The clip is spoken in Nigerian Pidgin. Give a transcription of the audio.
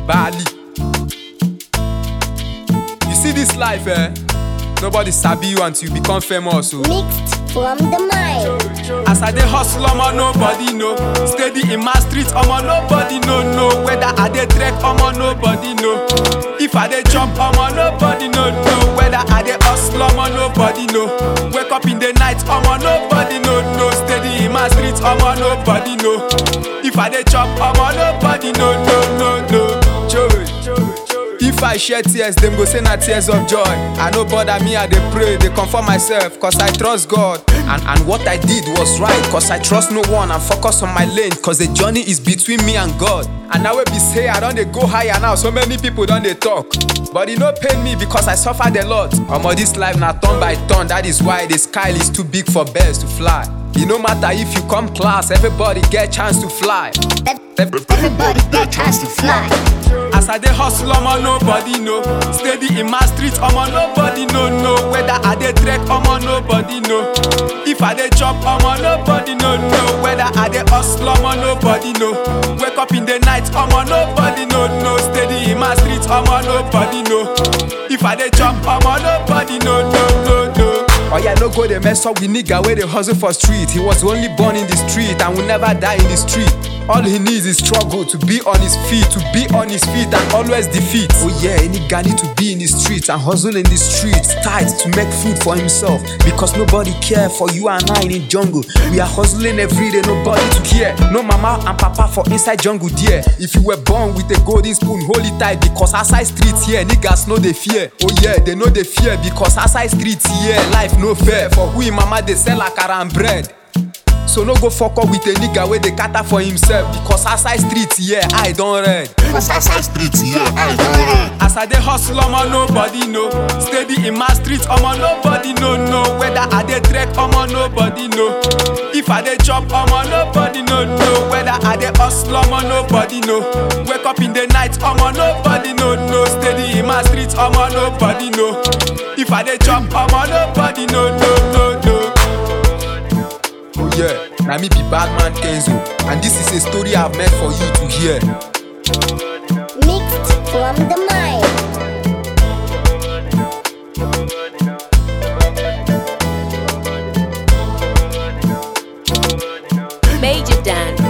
Bali. You see this life, eh? Nobody sabi you until you become famous. Oh. Mixed from the mind. As I dey hustle, omo nobody know. Steady in my street, omo nobody know. know. Whether I dey trek, omo nobody know. If I dey chop, omo nobody know. know. Whether I dey hustle, omo nobody know. Wake up in the night, omo nobody know. know. Steady in my street, omo nobody know. If I dey chop, omo nobody know. know, know, know. Joey. If I shed tears, them go say na tears of joy. I no bother me, I dey pray, dey comfort myself, cause I trust God. And and what I did was right, cause I trust no one and focus on my lane, cause the journey is between me and God. And now we be say I don dey go higher now, so many people don dey talk. But e no pain me because I suffered a lot. Omo this life na turn by turn, that is why the sky is too big for birds to fly. E no matter if you come class, everybody get chance to fly. Everybody get chance to fly. As I dey hustle, omo nobody know. Steady in my street, omo nobody know. know. Whether I dey trek, omo nobody know. If I dey chop, omo nobody know. know. Whether I dey hustle, omo nobody know. Wake up in the night, omo nobody know. know. Steady in my street, omo nobody know. If I dey chop, omo nobody know. know, know, know. Oh yeah, no go dey mess up with nigga wey dey hustle for street. He was only born in the street and will never die in the street. All he needs is struggle to be on his feet, to be on his feet and always defeat. Oh yeah, any guy need to be in the streets and hustle in the streets tight to make food for himself. Because nobody care for you and I in the jungle. We are hustling every day, nobody to care. No mama and papa for inside jungle there. If you were born with a golden spoon, hold it tight because outside streets here, niggas know they fear. Oh yeah, they know they fear because outside streets here, life no fair. For who him mama they sell akara and bread. So no go fuck up with a nigga wey dey cater for himself because outside streets here I don red. Cause outside streets, yeah, I don't As I dey hustle, omo nobody know. Steady in my street, omo nobody know. know. Whether I dey trek, omo nobody know. If I dey chop, omo nobody know. know. Whether I dey hustle, omo nobody know. Wake up in the night, omo nobody know. know. Steady in my street, omo nobody know. If I dey chop, omo nobody know. know, know, know. Oh yeah, na me be Badman Kenzo, and this is a story I've meant for you to hear. Mixed from the mind. Major Dan.